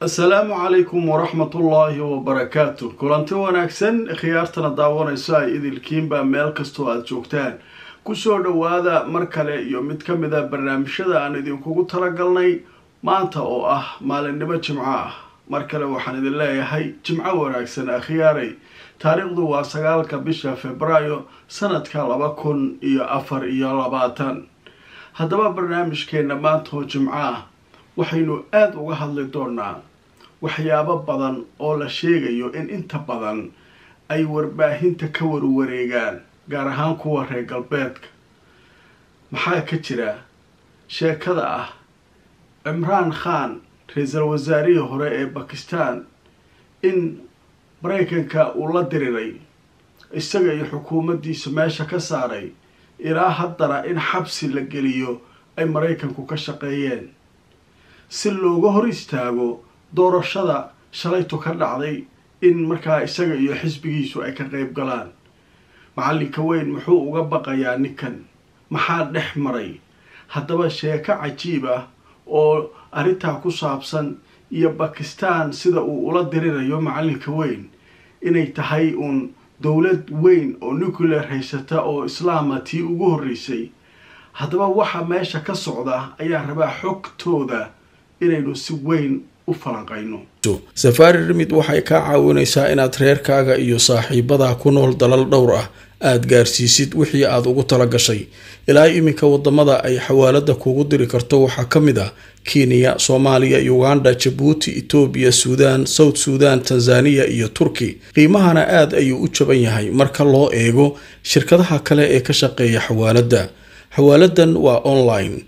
asalaamu calaykum waraxmatullaahi wabarakaatu kulanti wanaagsan khiyaartana daawanayso ay idilkiinba meel kastoo aada joogtaan kusoo dhowaada mar kale iyo mid ka mid a barnaamijyada aan idinkugu talagalnay maanta oo ah maalinimo jimco ah mar kale waxaan idin leeyahay jimco wanaagsan akhyaaray taariikhdu waa sagaalka bisha februaayo sanadka laba kun iyo afar iyo labaatan haddaba barnaamijkeenna maanta oo jimco ah waxaynu aada uga hadli doonaa waxyaabo badan oo la sheegayo in inta badan ay warbaahinta ka warwareegaan gaar ahaan kuwa reer galbeedka maxaa ka jira sheekada ah cimraan khan ra-iisul wasaarihii hore ee bakistan in maraykanka uu la diriray isaga iyo xukuumaddiisa meesha ka saaray ilaa haddana in xabsi la geliyo ay maraykanku ka shaqeeyeen si looga hor istaago doorashada shalaytu ka dhacday in markaa isaga iyo xisbigiisu ay ka qayb galaan macallinka weyn muxuu uga baqayaa ninkan maxaa dhex maray haddaba sheeko cajiib ah oo arrintaa ku saabsan iyo bakistan sida uu ula dirirayo macallinka weyn inay tahay uun dowlad weyn oo nuclear haysata oo islaama tii ugu horreysay haddaba waxa meesha ka socda ayaa rabaa xogtooda inaynu si weyn u falanqayno safaari rimid waxay kaa caawinaysaa inaad reerkaaga iyo saaxiibadaa ku nool dalal dhowr ah aada gaarsiisid wixii aada ugu tala gashay ilaa iminka wadamada ay xawaalada kugu diri karto waxaa ka mid ah kenya soomaaliya uganda jabuuti etoobiya suudaan south suudan tanzaniya iyo turki qiimahana aada ayuu u jaban yahay marka loo eego shirkadaha kale ee ka shaqeeya xawaaladda xawaaladan waa online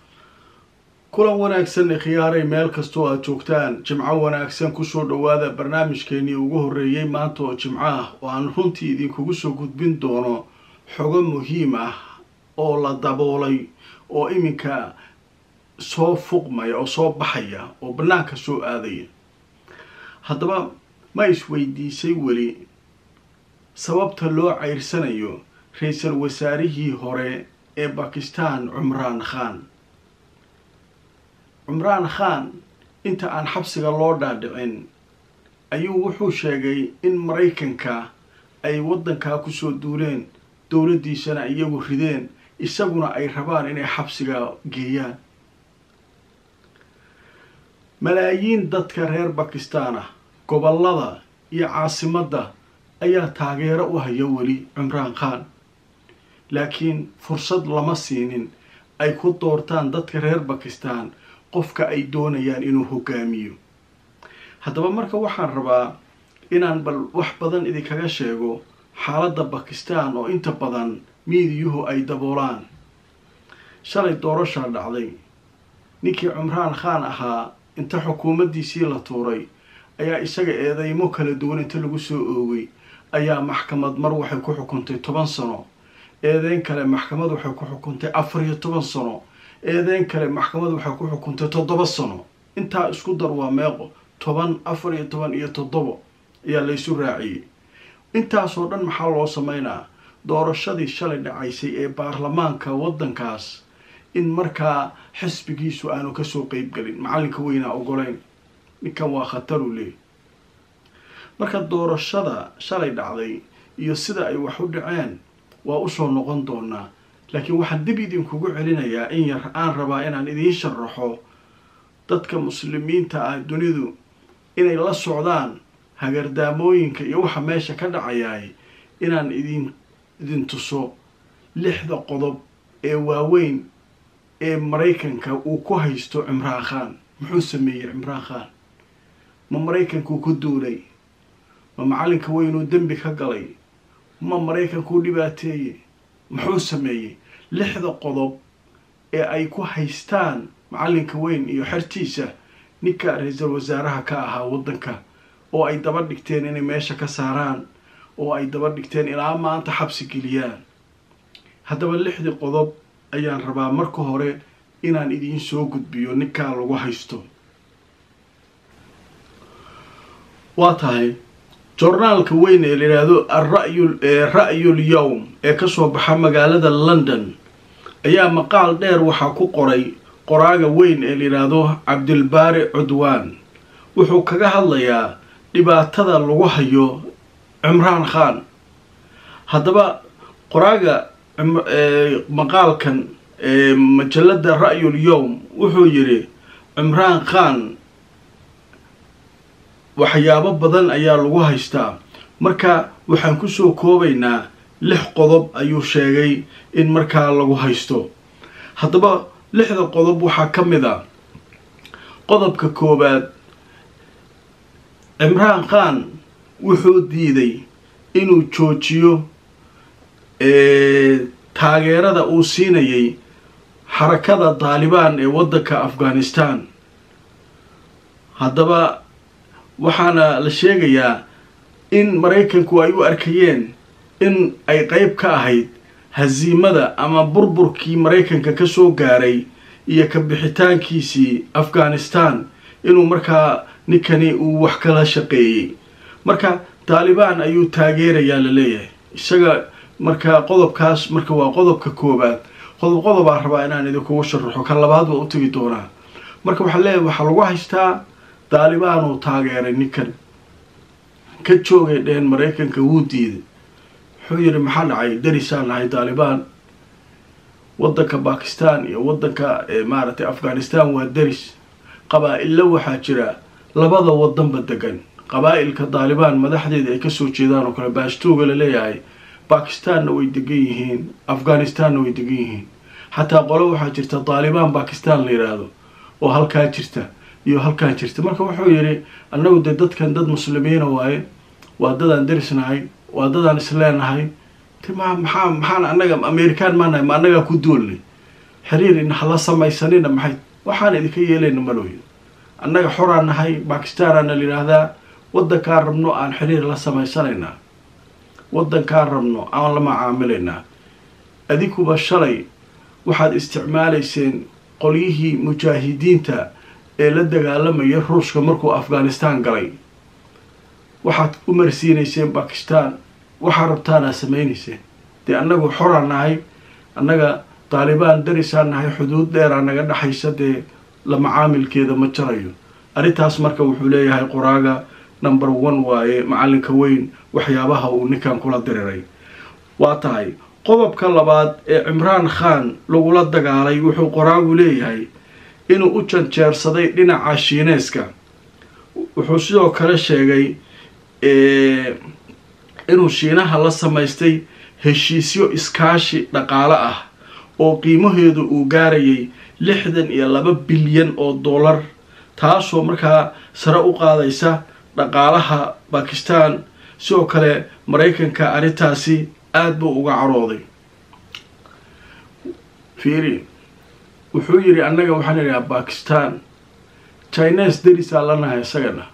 kulan wanaagsan khiyaaray meel kastoo aada joogtaan jimco wanaagsan kusoo dhowaada barnaamijkeenii ugu horreeyey maanta oo jimco ah oo aan runtii idinkugu soo gudbin doono xogo muhiim ah oo la daboolay oo iminka soo fuqmaya oo soo baxaya oo bannaanka soo aadaya haddaba ma isweydiisay weli sababta loo ceyrsanayo ra-iisul wasaarihii hore ee bakistan cumraan khan cumraan khan inta aan xabsiga loo dhaadhicin ayuu wuxuu sheegay in maraykanka ay waddankaa kusoo duuleen dowladdiisana iyagu rideen isaguna ay rabaan inay xabsiga geeyaan malaayiin dadka reer bakistan ah gobollada iyo caasimadda ayaa taageero u haya weli cumraan khan laakiin fursad lama siinin ay ku doortaan dadka reer bakistan qofka ay doonayaan inuu hogaamiyo haddaba marka waxaan rabaa inaan bal wax badan idinkaga sheego xaaladda bakistan oo inta badan miidiyuhu ay daboolaan shalay doorashaa dhacday ninkii cumraan khan ahaa inta xukuumaddiisii la tuuray ayaa isaga eedeymo kala duwan inta lagu soo oogay ayaa maxkamad mar waxay ku xukuntay toban sano eedeyn kale maxkamad waxay ku xukuntay afar iyo toban sano eedeyn kale maxkamad waxay ku xukuntay toddoba sano intaa isku dar waa meeqo toban afar iyo toban iyo toddobo ayaa laysu raaciyey intaasoo dhan maxaa loo sameynaa doorashadii shalay dhacaysay ee baarlamaanka waddankaas in markaa xisbigiisu aanu kasoo qeybgelin macallinka weynaa ogoleyn ninkan waa khataru leey marka doorashada shalay dhacday iyo sida ay wax u dhaceen waa usoo noqon doonaa laakiin waxaan dib idinkugu celinayaa in yar aan rabaa inaan idiin sharaxo dadka muslimiinta ah dunidu inay la socdaan hagardaamooyinka iyo waxa meesha ka dhacayaay inaan idin idin tuso lixda qodob ee waaweyn ee maraykanka uu ku haysto cimraan khan muxuu sameeyey cimraan khan ma maraykankuu ku duulay ma macallinka weynuu dembi ka galay ma maraykankuu dhibaateeyey muxuu sameeyey lixda qodob ee ay ku haystaan macallinka weyn iyo xertiisa ninka ra-iisul wasaaraha ka ahaa waddanka oo ay daba dhigteen inay meesha ka saaraan oo ay daba dhigteen ilaa maanta xabsi geliyaan haddaba lixdii qodob ayaan rabaa marka hore inaan idiin soo gudbiyo ninkaa lagu haysto waa tahay jornaalka weyn ee la yidhaahdo arayu ra'yul yowm ee kasoo baxa magaalada london ayaa maqaal dheer waxaa ku qoray qoraaga weyn ee la yidhaahdo cabdilbaari cudwaan wuxuu kaga hadlayaa dhibaatada lagu hayo cimraan khan haddaba qoraaga maqaalkan majalada ra'yul yowm wuxuu yidhi cimraan khan waxyaabo badan ayaa lagu haystaa marka waxaan kusoo koobaynaa lix qodob ayuu sheegay in markaa lagu haysto haddaba lixda qodob waxaa ka mid a qodobka koowaad cimraan khan wuxuu diiday inuu joojiyo taageerada uu siinayay xarakada daalibaan ee waddanka afghanistan haddaba waxaana la sheegayaa in maraykanku ay u arkayeen in ay qeyb ka ahayd hasiimada ama burburkii maraykanka ka soo gaaray iyo ka bixitaankiisii afghanistan inuu markaa ninkani uu wax kala shaqeeyey marka taalibaan ayuu taageerayaa la leeyahay isaga marka qodobkaas marka waa qodobka koowaad qodob qodobaa rabaa inaan idinkugu sharaxo kan labaad waa u tegi doonaa marka waxaa leeyahay waxaa lagu haystaa taalibaan uu taageeray ninkan ka joogay dheheen maraykanka wuu diiday wuxuu yidhi maxaa dhacay darisaan nahay taalibaan waddanka bakistan iyo waddanka maaragtay afghanistan waa daris qabaa-illa waxaa jira labada wadanba degan qabaa-ilka taalibaan madaxdeeda ay kasoo jeedaan oo kale baashtooga la leeyahay bakistanna way degan yihiin afghanistanna way degan yihiin xataa qolo waxaa jirta taalibaan bakistan la yidhaahdo oo halkaa jirta iyo halkaa jirta marka wuxuu yidhi annagu dee dadkan dad muslimiina waaye waa dadaan darisnahay waa dadaan isleenahay ma maxaa maxaan annaga amerikaan maanahay ma annagaa ku duolnay xiriir in hala samaysanina maxay waxaan idinka yeelayna malooyo annaga xoraan nahay bakistaanaana la yidhaahdaa waddankaan rabno aan xiriir la samaysanaynaa waddankaan rabno aan la macaamilaynaa adinkuba shalay waxaad isticmaalayseen qolyihii mujaahidiinta ee la dagaalamaya ruushka markuu afghanistan galay waxaad u marsiinayseen bakistan waxaa rabtaanaa samaynayseen dee annagu xoraan nahay annaga taalibaan darisaan nahay xuduud dheeraa naga dhexaysa dee la macaamilkeeda ma jarayo arrintaas marka wuxuu leeyahay qoraaga number one waaye macalinka weyn waxyaabaha uu ninkan kula diriray waa tahay qodobka labaad ee cimraan khan lagula dagaalay wuxuu qoraagu leeyahay inuu u janjeersaday dhinaca shiineeska wuxuu sidoo kale sheegay inuu shiinaha la samaystay heshiisyo iskaashi dhaqaale ah oo qiimaheedu uu gaarayay lixdan iyo laba bilyan oo dollar taasoo markaa sare u qaadaysa dhaqaalaha bakistan sidoo kale maraykanka arrintaasi aada buu uga carooday fiiri wuxuu yidhi annaga waxaan idhaha bakistan chines darisaa lanahay isagana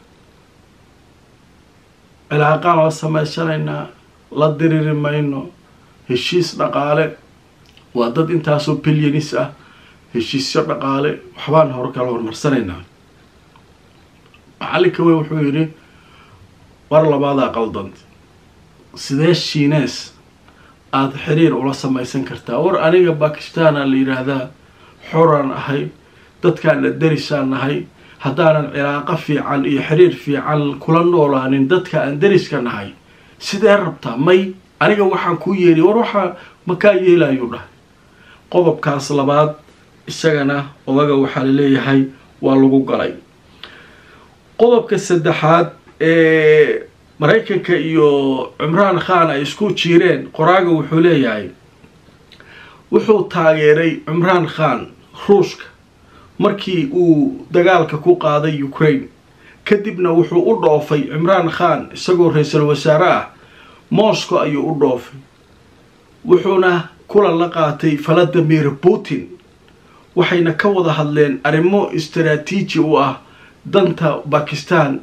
cilaaqaan la samaysanaynaa la diriri mayno heshiis dhaqaale waa dad intaasoo bilyanis ah heshiisyo dhaqaale waxbaan hor kala horumarsanaynaa macalinka wey wuxuu yidhi war labaadaa qaldant sidee shiines aada xiriir ula samaysan kartaa war aniga bakistaana la yidhaahdaa xoraan ahay dadkaana darisaan nahay haddaanan cilaaqo fiican iyo xiriir fiican kula noolaanin dadka aan dariska nahay sidee rabtaa may aniga waxaan kuu yeeli war waxaa makaa yeelayuu dhahay qodobkaas labaad isagana odaga waxaa la leeyahay waa lagu galay qodobka saddexaad ee maraykanka iyo cimraan khan ay isku jiireen qoraaga wuxuu leeyahay wuxuu taageeray cimraan khan ruushka markii uu dagaalka ku qaaday ukraine kadibna wuxuu u dhoofay cimraan khan isagoo ra-iisul wasaare ah moscow ayuu u dhoofay wuxuuna kulan la qaatay valadimir putin waxayna ka wada hadleen arrimo istaraatiiji u ah danta bakistan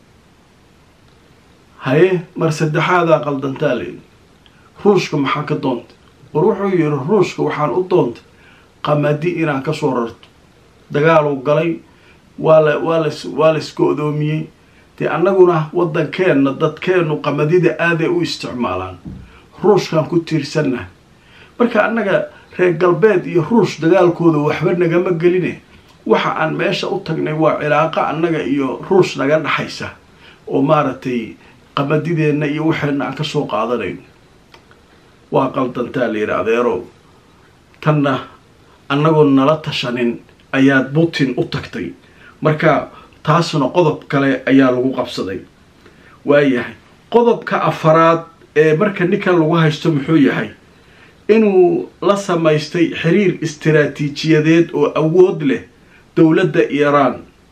haye mar saddexaadaa qaldantaa leedi ruushka maxaa ka doontay war wuxuu yidhi ruushka waxaan u doontay qamadi inaan kasoo rarto dagaaluu galay waa la waa las waa la isgo-doomiyey dee annaguna waddankeenna dadkeennu qamadida aaday u isticmaalaan ruushkaan ku tiirsannahay marka annaga reer galbeed iyo ruush dagaalkooda waxba nagama geline waxa aan meesha u tagnay waa cilaaqo annaga iyo ruush naga dhaxaysa oo maaragtay qamadideenna iyo waxeenna aan ka soo qaadanayn waa qaldantaa la yidhi adeerow tanna annagoo nala tashanin ayaad putin u tagtay marka taasna qodob kale ayaa lagu qabsaday waayahay qodobka afaraad ee marka ninkan lagu haysto muxuu yahay inuu la samaystay xiriir istiraatiijiyadeed oo awood leh dowladda iiraan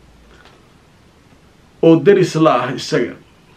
oo deris la ah isaga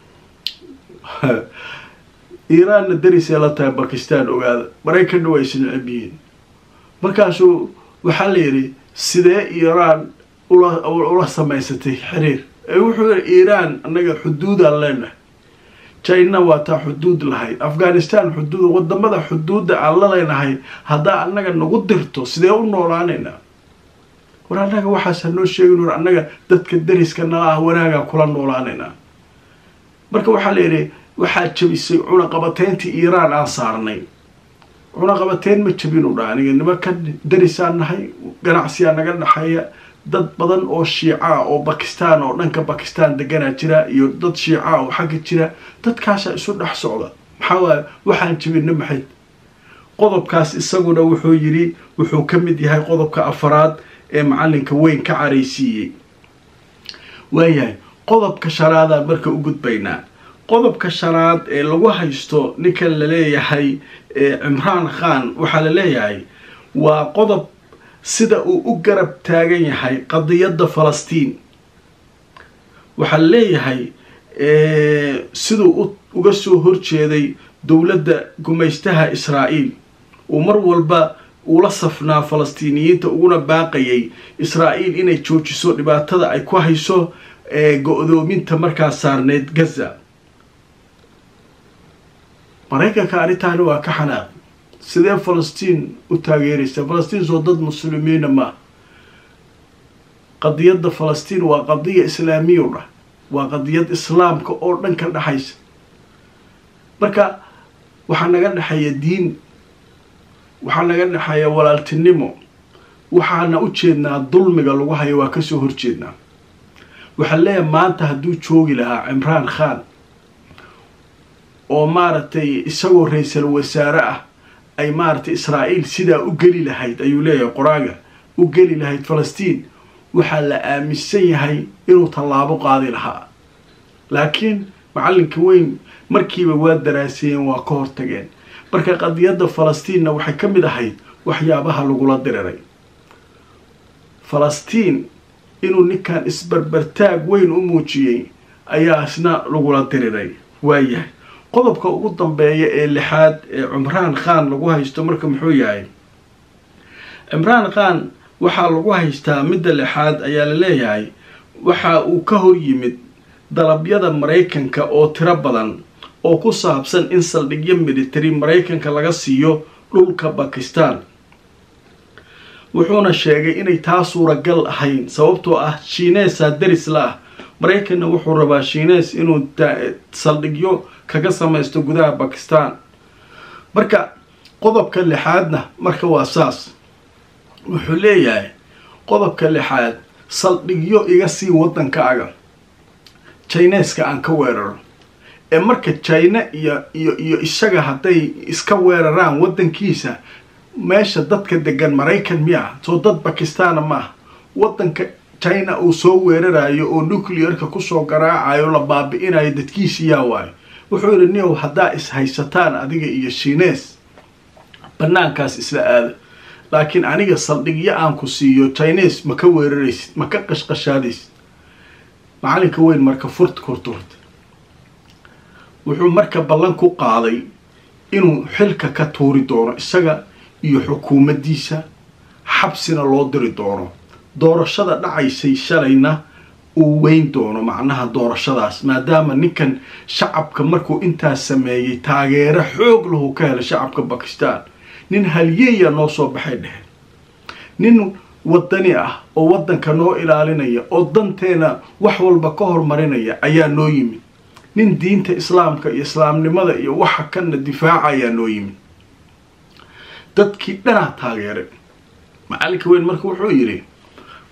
iiraanna derisee la tahay bakistan ogaada maraykanna waa isneceb yihiin markaasuu waxaa la yidhi sidee iiraan ula samaysatay xiriir ee wuxuu yidhi iiraan annaga xuduudaan leenahay china waa taa xuduud lahayd afghanistan xuduud wadamada xuduudda aan la leenahay haddaa annaga nagu dirto sidee u noolaanaynaa war annaga waxaasa noo sheegin war annaga dadka deriska nala ah wanaagaan kula noolaanaynaa marka waxaa la yidhi waxaa jabisay cunaqabateyntii iiraan aan saarnay cunaqabateyn ma jabinu dha aniga nimankan derisaan nahay ganacsiyaa naga dhexeeya dad badan oo shiica oo bakistan oo dhanka bakistan deganaa jira iyo dad shiica oo xagga jira dadkaasaa isu dhex socda maxaa waaya waxaan jabina maxayd qodobkaas isaguna wuxuu yidhi wuxuu ka mid yahay qodobka afaraad ee macalinka weyn ka caraysiiyey waayahay qodobka shanaadaan marka u gudbaynaa qodobka shanaad ee lagu haysto ninkan laleeyahay cimraan khan waxaa la leeyahay waa qodob sida uu u garab taagan yahay qadiyadda falastiin waxaa la leeyahay siduu uga soo horjeeday dowladda gumaystaha israa'iil uu mar walba ula safnaa falastiiniyiinta uguna baaqayay israa'iil inay joojiso dhibaatada ay ku hayso go-doominta markaa saarneyd gaza maraykanka arrintaani waa ka xanaaq sidee falastiin u taageeraysa falastiin soo dad muslimiina maa qadiyadda falastiin waa qadiya islaamiya u dhah waa qadiyad islaamka oo dhan ka dhexaysa marka waxaa naga dhexeeya diin waxaa naga dhexeeya walaaltinimo waxaana u jeednaa dulmiga lagu hayo waa kasoo horjeednaa waxaa leeyahay maanta hadduu joogi lahaa cimraan khan oo maaragtay isagoo ra-iisal wasaare ah ay maaragtay israa'iil sidaa u geli lahayd ayuu leeyahay qoraaga u geli lahayd falastiin waxaa la aaminsan yahay inuu tallaabo qaadi lahaa laakiin macallinka weyn markiiba waa daraaseeyeen waa ka hortageen marka qadiyadda falastiinna waxay ka mid ahayd waxyaabaha lagula diriray falastiin inuu ninkan isbarbartaag weyn u muujiyey ayaa isna lagula diriray waayahay qodobka ugu dambeeya ee lixaad ee cimraan khan lagu haysto marka muxuu yahay cimraan khan waxaa lagu haystaa midda lixaad ayaa la leeyahay waxa uu ka hor yimid dalabyada maraykanka oo tiro badan oo ku saabsan in saldhigyo military maraykanka laga siiyo dhulka bakistan wuxuuna sheegay inay taa suuragal ahayn sababtoo ah shiineesaa deris la ah maraykanna wuxuu rabaa shiinees inuu saldhigyo kaga samaysto gudaha bakistan marka qodobka lixaadna marka waa saas wuxuu leeyahay qodobka lixaad saldhigyo iga sii waddankaaga jineeska aan ka weeraro ee marka jina iyo iyo iyo isaga hadday iska weeraraan waddankiisa meesha dadka degan maraykan miya soo dad bakistaana maaha waddanka china uu soo weerarayo oo nuclearka kusoo garaacayo la baabi-inayo dadkiisi yaa waayo wuxuu yidhi niow haddaa is haysataan adiga iyo shinees banaankaas isla aada laakiin aniga saldhigyo aan ku siiyo chines ma ka weeraraysid ma ka qashqashaadaysid macalinka weyn marka furt kurturta wuxuu marka ballan ku qaaday inuu xilka ka tuuri doono isaga iyo xukuumaddiisa xabsina loo diri doono doorashada dhacaysay shalayna uu weyn doono macnaha doorashadaas maadaama ninkan shacabka markuu intaas sameeyey taageero xoog lahu ka helay shacabka bakistan nin halyeeya noo soo baxay dheheen nin wadani ah oo waddanka noo ilaalinaya oo danteena wax walba ka hormarinaya ayaa noo yimid nin diinta islaamka iyo islaamnimada iyo waxa kana difaaca ayaa noo yimid dadkii dhanaa taageeray macalinka weyn marka wuxuu yidhi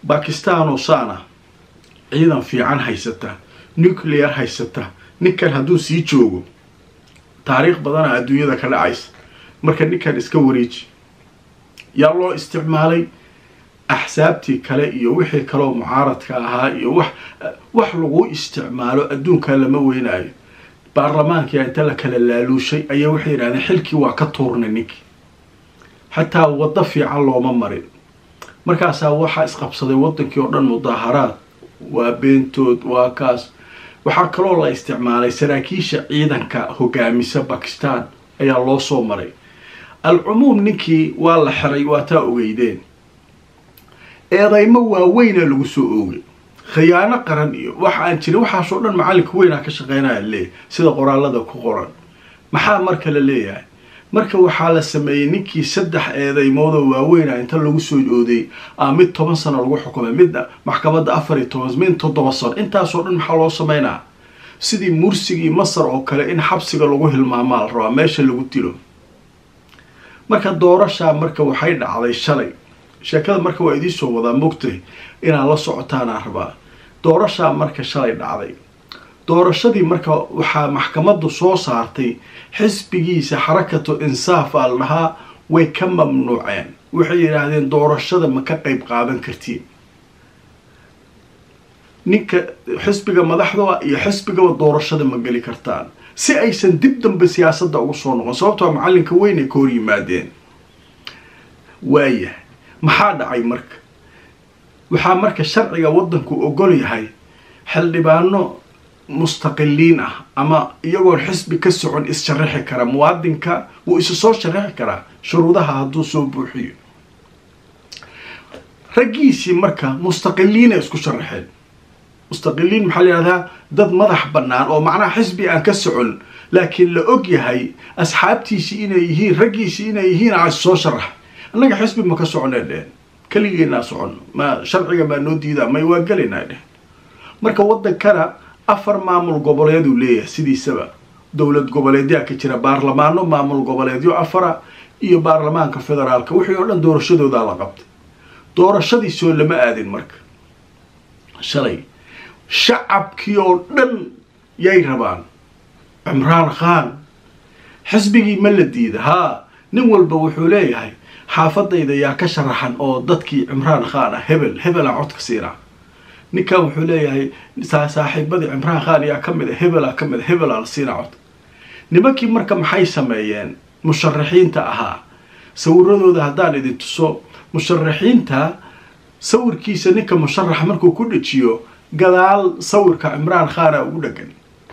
bakistaanoo saana ciidan fiican haysata nuclear haysata ninkan hadduu sii joogo taariikh badana adduunyada ka dhacaysa marka ninkan iska wareeji yaa loo isticmaalay axsaabtii kale iyo wixii kaleoo mucaaradka ahaa iyo wax wax lagu isticmaalo adduunka lama weynaayo baarlamaankia inta la kala laaluushay ayaa waxay yidhahdeen xilkii waa ka tuurnay ninkii xataa waddo fiican looma marin markaasaa waxaa isqabsaday waddankii oo dhan mudaaharaad waa beentood waa kaas waxaa kaloo la isticmaalay saraakiisha ciidanka hogaamisa bakistan ayaa loo soo maray alcumuum ninkii waa la xiray waa taa ogeydeen eedaymo waaweyna lagu soo oogay khiyaano qaran iyo wax aan jirin waxaasoo dhan macallinka weynaa ka shaqeynaya leeyahy sida qoraalada ku qoran maxaa marka la leeyahay marka waxaa la sameeyey ninkii saddex eedaymoodoo waaweyna inta lagu soo ooday a mid toban sano lagu xukumay midna maxkamadda afar iyo toban mid toddoba sano intaasoo dhan maxaa loo sameynaa sidii mursigii masar oo kale in xabsiga lagu hilmaamaa la rabaa meesha lagu dilo marka doorashaa marka waxay dhacday shalay sheekada marka waa idiinsoo wadaa mogtay inaad la socotaanaa rabaa doorashaa marka shalay dhacday doorashadii marka waxaa maxkamaddu soo saartay xisbigiisa xarakatu insaaf aa la dhahaa way ka mamnuuceen waxay yidhaahdeen doorashada ma ka qayb qaadan kartiin ninka xisbiga madaxda iyo xisbigaba doorashada ma geli kartaan si aysan dib dambe siyaasadda ugu soo noqon sababtoo macallinka weyn ay ka hor yimaadeen waayahay maxaa dhacay marka waxaa marka sharciga waddanku ogol yahay xildhibaano mustaqiliin ah ama iyagoon xisbi ka socon is-sharaxi kara muwaadinka wuu isu soo sharaxi karaa shuruudaha hadduu soo buuxiyo raggiisii marka mustaqiliina isku sharaxeen mustaqiliin maxaa la yihahdaa dad madax bannaan oo macnaha xisbi aan ka socon laakiin la og yahay asxaabtiisii inay yihiin raggiisii inay yihiin a soo sharax annaga xisbi ma ka soconee dhehen keligeenaa socon ma sharciga maa noo diidaa may waa gelaynaa dhehen marka waddankana afar maamul goboleeduu leeyahay sidiisaba dowlad goboleedyaa ka jira baarlamaano maamul goboleedyo afara iyo baarlamaanka federaalka wixii oo dhan doorashadoodaa la qabtay doorashadiisoo lama aadin marka shalay shacabkii oo dhan yay rabaan cimraan khan xisbigii ma la diida haa nin walba wuxuu leeyahay xaafadayda yaa ka sharaxan oo dadkii cimraan khan ah hebel hebelaa codka siinaa ninkan wuxuu leeyahay saaxiibadii cimraan khan yaa ka mid a hebelaa ka mid a hebelaa la siinaa codka nimankii marka maxay sameeyeen musharaxiinta ahaa sawiradooda haddaan idin tuso musharaxiinta sawirkiisa ninka musharax markuu ku dhejiyo gadaal sawirka cimraan khana ugu dhegan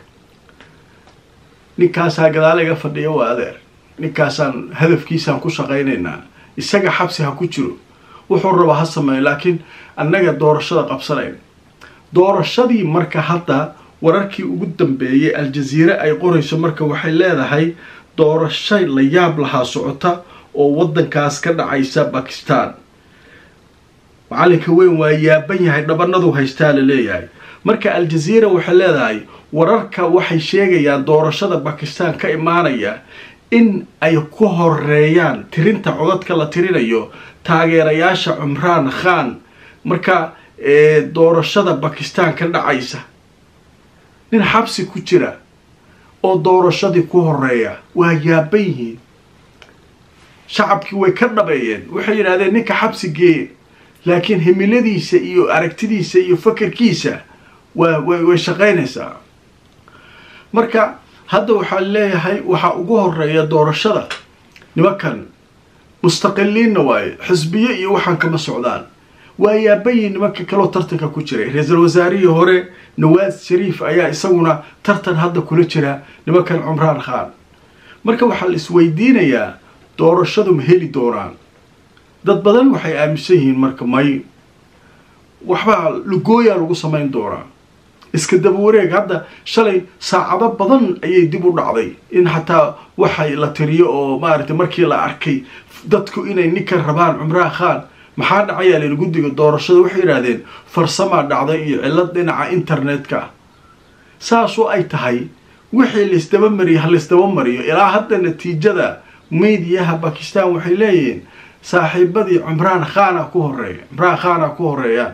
ninkaasaa gadaal iga fadhiya waa adeer ninkaasaan hadafkiisaan ku shaqaynaynaa isaga xabsi ha ku jiro wuxuu raba ha sameeyo laakiin annaga doorashada qabsanayn doorashadii marka hadda wararkii ugu dambeeyay aljaziire ay qorayso marka waxay leedahay doorasho la yaab lahaa socota oo waddankaas ka dhacaysa bakistan macalinka weyn waa yaaban yahay dhabanadu haystaa la leeyahay marka aljaziira waxay leedahay wararka waxay sheegayaan doorashada bakistan ka imaanaya in ay ku horeeyaan tirinta codadka la tirinayo taageerayaasha cumraan khan marka doorashada bakistan ka dhacaysa nin xabsi ku jira oo doorashadii ku horeeya waa yaaban yihiin shacabkii way ka dhabeeyeen waxay yidhahdeen ninka xabsi geeye laakiin himiladiisa iyo aragtidiisa iyo fakerkiisa waa way shaqaynaysaa marka hadda waxaa leeyahay waxaa ugu horeeya doorashada nimankan mustaqiliinna waaye xisbiye iyo waxaan kama socdaan waa yaabayin nimanka kaloo tartanka ku jiray ra-iisul wasaarihii hore nawaas shariif ayaa isaguna tartan hadda kula jira nimankan cumraan khan marka waxaa la isweydiinayaa doorashadu ma heli doonaan dad badan waxay aaminsan yihiin marka may waxbaa lugooyaa lagu samayn doonaa iska daba wareeg hadda shalay saacado badan ayay dib u dhacday in xataa waxay la tiriyo oo maaragtay markii la arkay dadku inay ninkan rabaan cumraan khan maxaa dhacayaa layidhi guddiga doorashada waxay yidhaahdeen farsamaa dhacday iyo cillad dhinaca internetka ah saasoo ay tahay wixii laysdaba mariyo ha laysdaba mariyo ilaa hadda natiijada mediyaha bakistan waxay leeyihiin saaxiibadii cumraan khana ku horeeya cumraan khana ku horeeyaan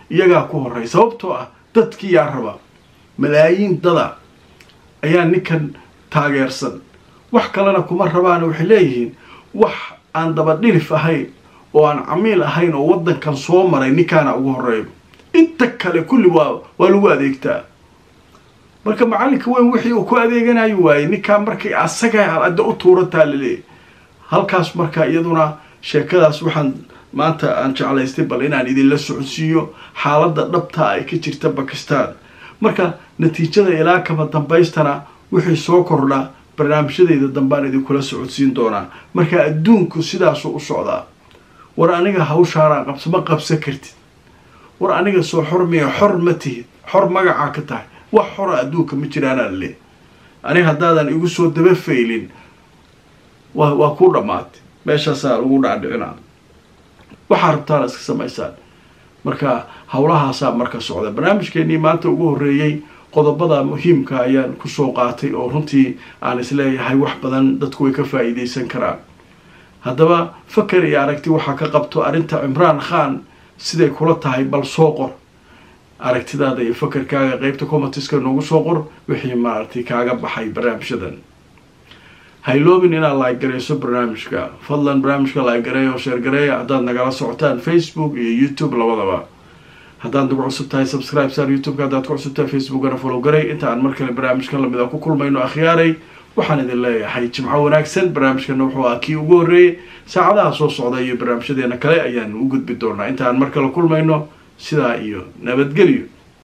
iyagaa ku horey sababtoo ah dadkii yaa raba malaayiin dada ayaa ninkan taageersan wax kalena kuma rabaan waxay leeyihiin wax aan dabadhilif ahayn oo aan camiil ahayn oo waddankan soo maray ninkaana ugu horeeyo inta kale kulli waa waa lagu adeegtaa marka macallinka weyn wixii uu ku adeeganayo waaye ninkaan markay asaga adda u tuurataa laleeyahy halkaas marka iyaduna sheekadaas waxaan maanta aan jeclaystay bal inaan idinla socodsiiyo xaaladda dhabta ay ka jirta bakistan marka natiijada ilaa kaba dambaystana wixii soo kordha barnaamijyadayda dambaan idinkula socodsiin doonaa marka adduunku sidaasuu u socdaa war aniga hawshaanaa qabso ma qabsan kartid war aniga soo xor miya xor ma tihid xor magacaa ka tahay wax xora adduunka ma jiraanaa le aniga haddaadan igu soo daba faylin wa waa kuu dhammaatay meeshaasaa lagu dhaadhicinaa waxaa rabtaana iska samaysaan marka howlahaasaa marka socda barnaamijkeenii maanta ugu horreeyey qodobada muhiimka ayaan kusoo qaatay oo runtii aan isleeyahay wax badan dadku way ka faa'iidaysan karaan haddaba faker iyo aragti waxaa ka qabto arrinta cimraan khan siday kula tahay bal soo qor aragtidaada iyo fakerkaaga qeybta commentiska noogu soo qor wixii maaragtay kaaga baxay barnaamijyadan hayloobin inaad laaggarayso barnaamijka fadlan barnaamijka laaggareeya oo sheergareeya haddaad nagala socotaan facebook iyo youtube labadaba haddaad nagu cusub tahay subscribe saar youtubeka haddaad ku cusub tahay facebookana follow garay inta aan mar kale barnaamijkan lamid a ku kulmayno akhyaaray waxaan idin leeyahay jimco wanaagsan barnaamijkana wuxuu ah kii ugu horreeyey saacadaha soo socda iyo barnaamijyadeena kale ayaan u gudbi doonaa inta aan mar kale kulmayno sidaa iyo nabadgelyo